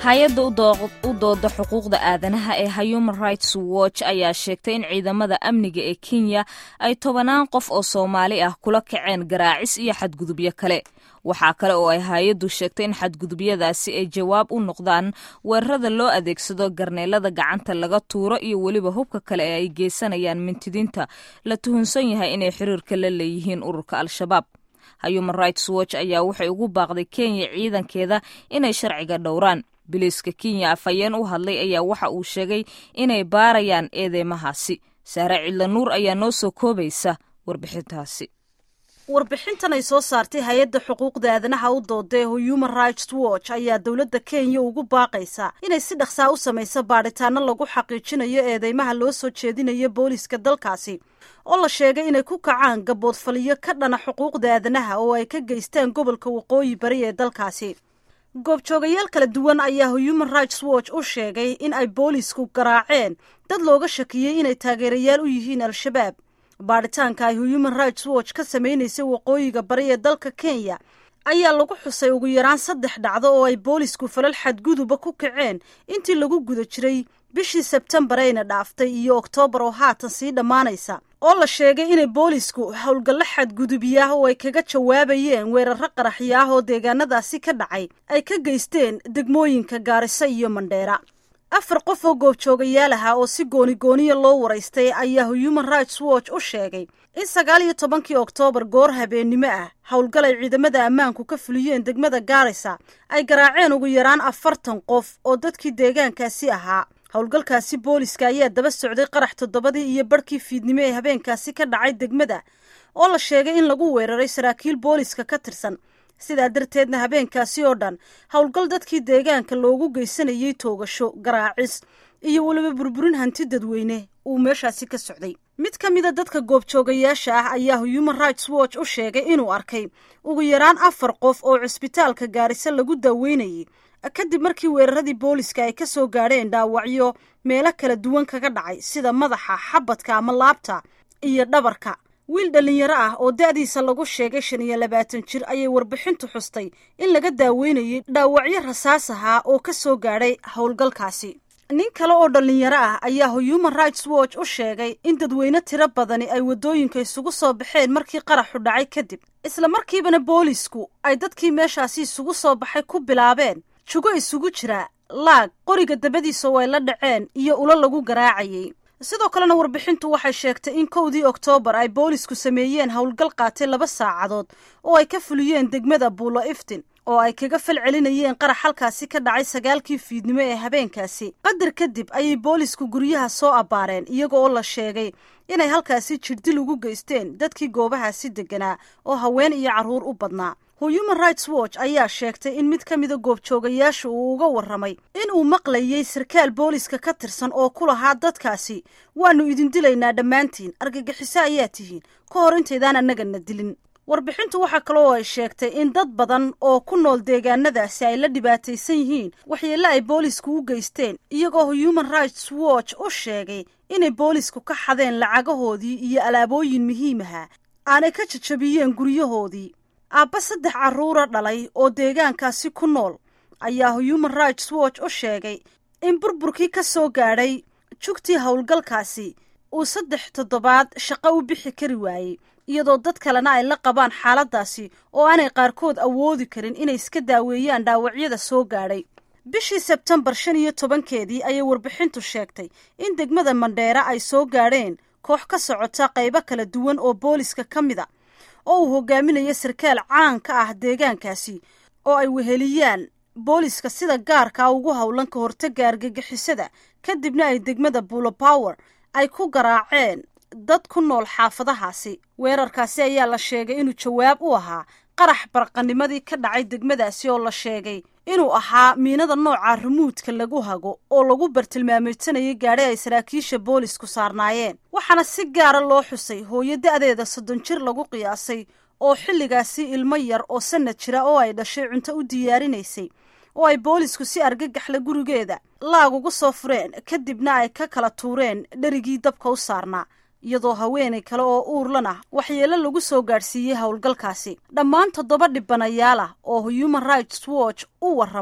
hay-adda u dooda xuquuqda aadanaha ee human rights watch ayaa sheegtay in ciidamada amniga ee kenya ay tobanaan qof oo soomaali ah kula kaceen garaacis iyo xadgudubyo kale waxaa kale oo ay hay-addu sheegtay in xadgudubyadaasi ay jawaab u noqdaan weerarada loo adeegsado garneelada gacanta laga tuuro iyo weliba hubka kale ee ay geysanayaan mintidiinta la tuhunsan yahay inay xiriirka la leeyihiin ururka al-shabaab human rights watch ayaa waxay ugu baaqday kenya ciidankeeda inay sharciga dhowraan biliiska kenya afhayeen u hadlay ayaa waxa uu sheegay inay baarayaan eedeymahaasi saare cidla nuur ayaa noo soo koobaysa warbixintaasi warbixintan ay soo saartay hay-adda xuquuqda aadanaha u doodae human rights watch ayaa dowladda kenya ugu baaqaysa inay si dhaqsaa u samayso baadhitaano lagu xaqiijinayo eedeymaha loo soo jeedinayo booliiska dalkaasi oo la sheegay inay ku kacaan gaboodfaliyo ka dhana xuquuqda aadanaha oo ay ka geystaan gobolka waqooyi bari ee dalkaasi goobjoogayaal kala duwan ayaa human rights watch u sheegay in ay boolisku garaaceen dad looga shakiyey inay taageerayaal u yihiin al-shabaab baadhitaanka ay human rights watch ka samaynaysay waqooyiga bari ee dalka kenya ayaa lagu xusay ugu yaraan saddex dhacdo oo ay boolisku falal xadguduba ku kaceen intii lagu guda jiray bishii sebtembar ayna dhaaftay iyo oktoobar oo haatan sii dhammaanaysa oo la sheegay inay boolisku howlgallo xadgudubiyaah oo ay kaga jawaabayeen weeraro qaraxyo ah oo deegaanadaasi ka dhacay ay ka geysteen degmooyinka gaariso iyo mandheera afar qof oo goobjoogayaal aha oo si gooni-gooniya loo waraystay ayaa human rights watch u sheegay in sagaal iyo tobankii oktoobar goor habeennimo ah howlgal ay ciidamada ammaanku ka fuliyeen degmada gaarisa ay garaaceen ugu yaraan afartan qof oo dadkii deegaankaasi ahaa howlgalkaasi booliska ayaa daba socday qarax toddobadii iyo barhkii fiidnimo ee habeenkaasi ka dhacay degmada oo la sheegay in lagu weeraray saraakiil booliska ka tirsan sidaa darteedna habeenkaasi oo dhan howlgal dadkii deegaanka loogu geysanayay toogasho garaacis iyo weliba burburin hanti dadweyne uu meeshaasi ka socday mid ka mida dadka goobjoogayaasha ah ayaa human rights watch u sheegay inuu arkay ugu yaraan afar qof oo cisbitaalka gaariso lagu daaweynayay kadib markii weeraradii booliska ay ka soo gaadheen dhaawacyo meelo kala duwan kaga dhacay sida madaxa xabadka ama laabta iyo dhabarka wiil dhallinyaro ah oo da-diisa lagu sheegay shan iyo labaatan jir ayay warbixintu xustay in laga daaweynayay dhaawacyo rasaas ahaa oo ka soo gaadhay howlgalkaasi nin kale oo dhallinyaro ah ayaa human rights watch u sheegay in dadweyne tiro badani ay waddooyinka isugu soo baxeen markii qaraxu dhacay kadib isla markiibana boolisku ay dadkii meeshaasi isugu soo baxay ku bilaabeen jugo isugu jira laag qoriga dabadiisa oo ay la dhaceen iyo ulo lagu garaacayay sidoo kalena warbixintu waxay sheegtay in kowdii oktoobar ay boolisku sameeyeen howlgal qaatay laba saacadood oo ay ka fuliyeen degmada buulo iftin oo ay kaga fal celinayeen qarax halkaasi ka dhacay sagaalkii fiidnimo ee habeenkaasi qadar kadib ayay boolisku guryaha soo abbaareen iyaga oo la sheegay inay halkaasi jirdil ugu geysteen dadkii goobahaasi deganaa oo haween iyo carruur u badnaa human rights watch ayaa sheegtay in mid ka mida goobjoogayaasha uu uga warramay in uu maqlayay sarkaal booliska ka tirsan oo ku lahaa dadkaasi waannu idin dilaynaa dhammaantiin argagixiso ayaa tihiin ka hor intaydaan annagana dilin warbixintu waxaa kale oo ay sheegtay in dad badan oo ku nool deegaanadaasi ay la dhibaataysan yihiin waxyeelle ay boolisku u geysteen iyagoo human rights watch u sheegay inay boolisku ka xadeen lacagahoodii iyo alaabooyin muhiimaha aanay ka jajabiyeen guryahoodii aabba saddex carruura dhalay oo deegaankaasi ku nool ayaa human rights watch u sheegay in burburkii ka soo gaadhay jugtii howlgalkaasi uu saddex toddobaad shaqo u bixi kari waayey iyadoo dad kalena ay la qabaan xaaladdaasi oo aanay qaarkood awoodi karin inay iska daaweeyaan dhaawacyada soo gaadhay bishii sebtembar shan iyo tobankeedii ayay warbixintu sheegtay in degmada mandheera ay soo gaadheen koox ka socota qaybo kala duwan oo booliska ka mid a oo uu hogaaminayo sarkaal caan ka ah deegaankaasi oo ay weheliyaan booliska sida gaarkaa ugu howlan ka hortagga argagixisada kadibna ay degmada buulo power ay ku garaaceen dad ku nool xaafadahaasi weerarkaasi ayaa la sheegay inuu jawaab u ahaa qarax barqanimadii ka dhacay degmadaasi oo la sheegay inuu ahaa miinada nooca rumuudka lagu hago oo lagu bartilmaameysanayay gaadhi ay saraakiisha boolisku saarnaayeen waxaana si gaara loo xusay hooyo da-deeda soddon jir lagu qiyaasay oo xilligaasi ilmo yar oo sanad jira oo ay dhashay cunto u diyaarinaysay oo ay boolisku si argagaxla gurigeeda laag ugu soo fureen kadibna ay ka kala tuureen dherigii dabka u saarnaa iyadoo haweenay kale oo uurlan ah waxyeelo lagu soo gaadhsiiyey howlgalkaasi dhammaan toddoba dhibanayaal ah oo human rights watch u warramay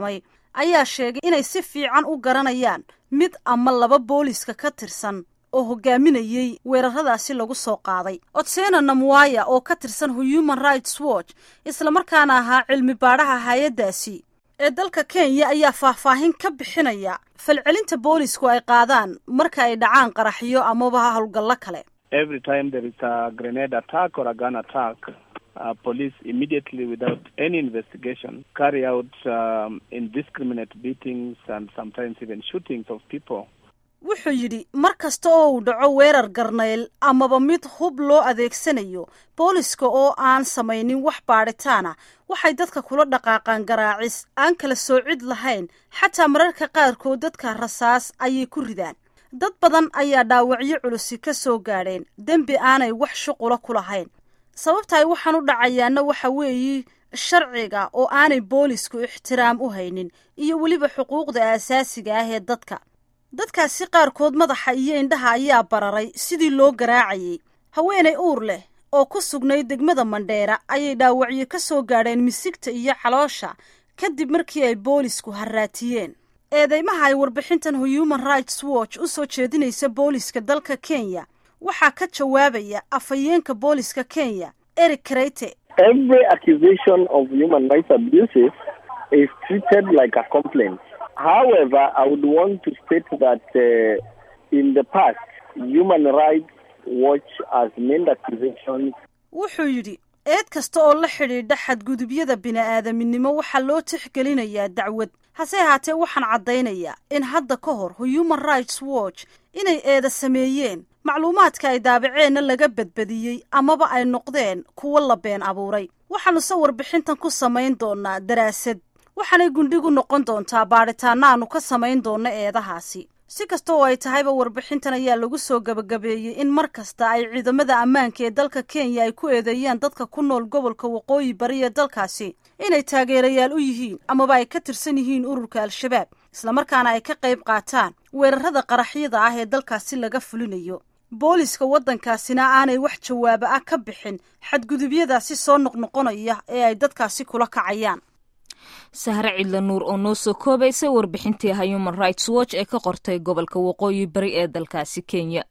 ayaa sheegay inay si fiican u garanayaan mid ama laba booliska ka tirsan oo hogaaminayey weeraradaasi lagu soo qaaday otsena namwaya oo ka tirsan human rights watch islamarkaana ahaa cilmi baadhaha hay-addaasi ee dalka kenya ayaa faahfaahin ka bixinaya falcelinta boolisku ay qaadaan marka ay dhacaan qaraxyo amaba howlgallo kale every time there is a grenade attack or a gun attack uh, police immediately without any investigation carry out um, indiscriminate beatings and sometimes even shootings of people wuxuu yidhi mar kasta oo uu dhaco weerar garnayl amaba mid hub loo adeegsanayo booliska oo aan samaynin wax baadhitaana waxay dadka kula dhaqaaqaan garaacis aan kala soocid lahayn xataa mararka qaarkood dadka rasaas ayay ku ridaan dad badan ayaa dhaawacyo culusi ka soo gaadheen dembi aanay wax shuqula ku lahayn sababta ay waxaan u dhacayaana waxa weeye sharciga oo aanay boolisku ixtiraam u haynin iyo weliba xuquuqda aasaasiga ah ee dadka dadkaasi qaarkood madaxa iyo indhaha ayaa bararay sidii loo garaacayay haweenay uur leh oo ku sugnayd degmada mandheera ayay dhaawacyo ka soo gaadheen misigta iyo caloosha kadib markii ay boolisku harraatiyeen eedeymaha ay warbixintan human rights watch u soo jeedinaysa booliska dalka kenya waxaa ka jawaabaya afhayeenka booliska kenya eric kreyte every accusation of human rights abuses is treated like a complaint however i would want to state that uh, in the past human rights watch has made accusations wuxuu yidhi eed kasta oo la xidhiidha xadgudubyada bini-aadaminimo waxaa loo tixgelinayaa dacwad hase ahaatee waxaan caddaynayaa in hadda ka hor human rights watch inay eeda sameeyeen macluumaadka ay daabaceenna laga badbadiyey amaba ay noqdeen kuwo la been abuuray waxaanu se warbixintan ku samayn doonaa daraasad waxaanay gundhigu noqon doontaa baadhitaana aanu ka samayn doonno eedahaasi si kasta oo ay tahayba warbixintan ayaa lagu soo gabagabeeyey in mar kasta ay ciidamada ammaanka ee dalka kenya ay ku eedeeyaan dadka ku nool gobolka waqooyi bari ee dalkaasi inay taageerayaal u yihiin amaba ay ka tirsan yihiin ururka al-shabaab islamarkaana ay ka qayb qaataan weerarada qaraxyada ah ee dalkaasi laga fulinayo booliska waddankaasina aanay wax jawaabo ah ka bixin xadgudubyadaasi soo noqnoqonaya ee ay dadkaasi kula kacayaan sahre cidla nuur oo noo soo koobaysa warbixintii human rights watch ee ka qortay gobolka waqooyi bari ee dalkaasi kenya